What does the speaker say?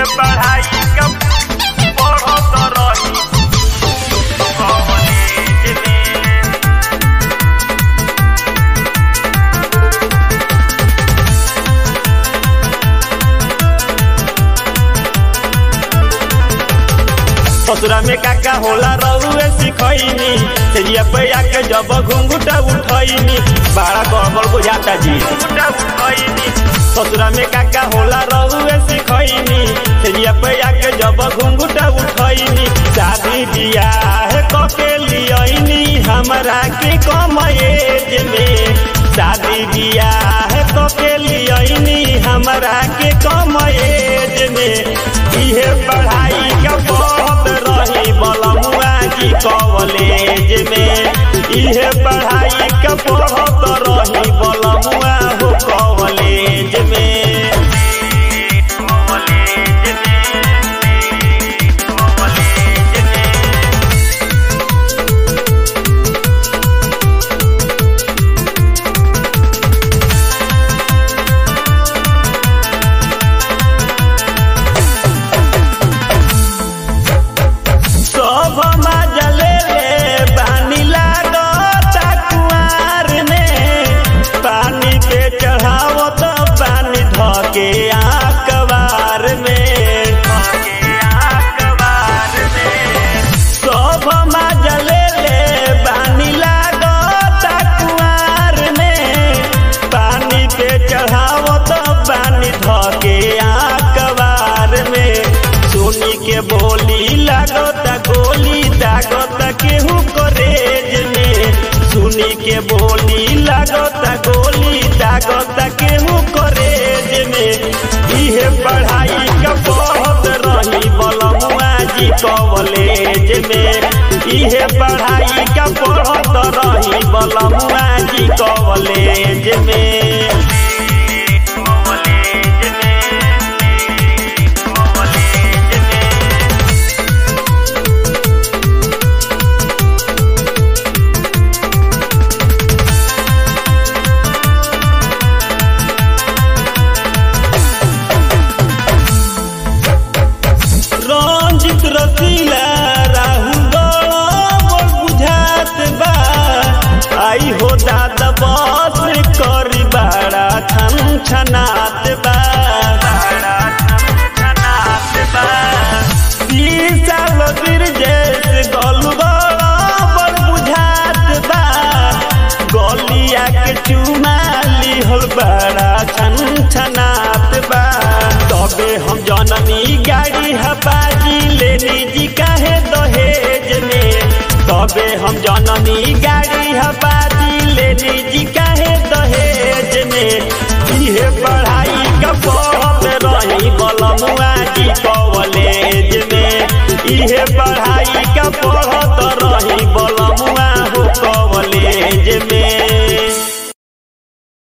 इहे पढ़ाई का पढ़त रही कॉलेज में ससुरा में काका होला रउए सिखैनी तेजिया पे आके जब घुंघुटा उठैनी बड़ा गड़बड़ बुझाता जी उठा उठैनी ससुरा में काका होला रउए सिखैनी तेजिया पे आके जब घुंघुटा उठैनी शादी बियाह कके लियैनी हमरा के कम एज में शादी बियाह कके लियैनी हमरा के कम एज में इहे पढ़ाई का बहुत रही बलमुआ जी कॉलेज में इहे पढ़ाई का बहुत रही बलमुआ हो कॉलेज में कॉलेज में कॉलेज में सब मजले ले पानी लागता कुआर में पानी पे चढ़ावो तो पानी धके आकबार में अखबार में सब मजले ले पानी लागता कुआर में पानी पे चढ़ावो तो पानी धके आकबार में सोनी के बोली लागता गोली दागता केहू करेज में सुनी के बोली लागता गोली दागता केहू करेज में इहे पढ़ाई का बहुत रही बलमुआ जी कॉलेज में इहे पढ़ाई का पढ़त रही बलमुआ जी कॉलेज में कॉलेज में कॉलेज में रंजित रसीला राहुल बड़ बुझात बा आई हो दादा बस करी बड़ा छन छनात बा बड़ा छनात बा ई साल बिरजेश गलु बड़ बुझात बा गलिया के चुमा लिहल बड़ा छन छनात बा तबे हम जननी गाड़ी हबाजी लेनी जी काहे दहेज में तबे हम जननी गाड़ी हबाजी लेनी जी काहे दहेज में इहे पढ़ाई का बहुत रही बलमुआ जी कॉलेज में इहे पढ़ाई का पढ़त रही बल